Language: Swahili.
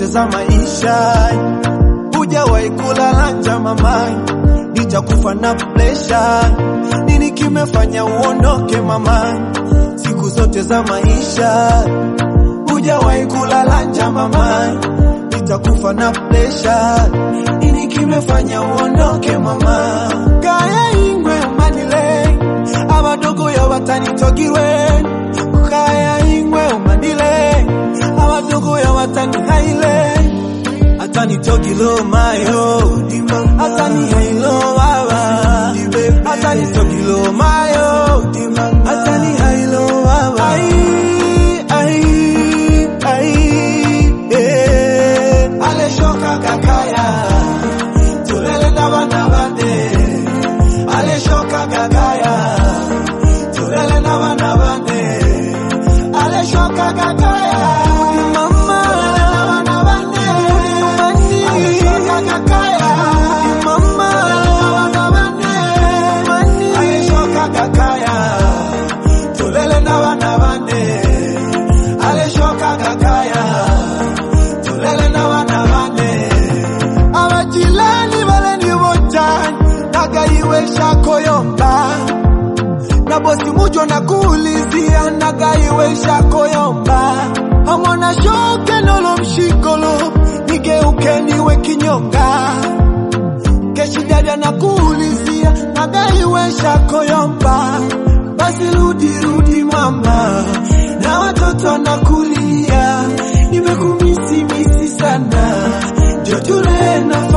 za maisha, hujawahi kulala njaa mama, nitakufa na presha. Nini kimefanya uondoke mama, siku zote za maisha, hujawahi kulala njaa mama, nitakufa na presha. Nini kimefanya uondoke mama, kaya ingwe umanile abadogo yo batanitogirwe kaya ingwe umanile abadogo yo batanihaile atanitogilo mayo atani hailo baba atanitogilo mayo atani hailo baba ai ai ai eh ale shoka kakaya tulele na bana bande ale shoka kakaya tulele na bana bande ale shoka kakaya mama tulele na bana bande ale shoka kakaya mama tulele na bana bande ale shoka kakaya tulele na bana bande ale shoka kakaya tulele na bana bande abajilani baleni bojani nagaiwesha koyomba na bosi mujo na kuulizia nagaiwesha koyomba hamona shoke nolo mshikolo nigeuke niwe kinyonga keshidada na kuulizia nagaiwesha koyomba basi rudi rudi mama na watoto nakulia nimekumisi misi sana jotule na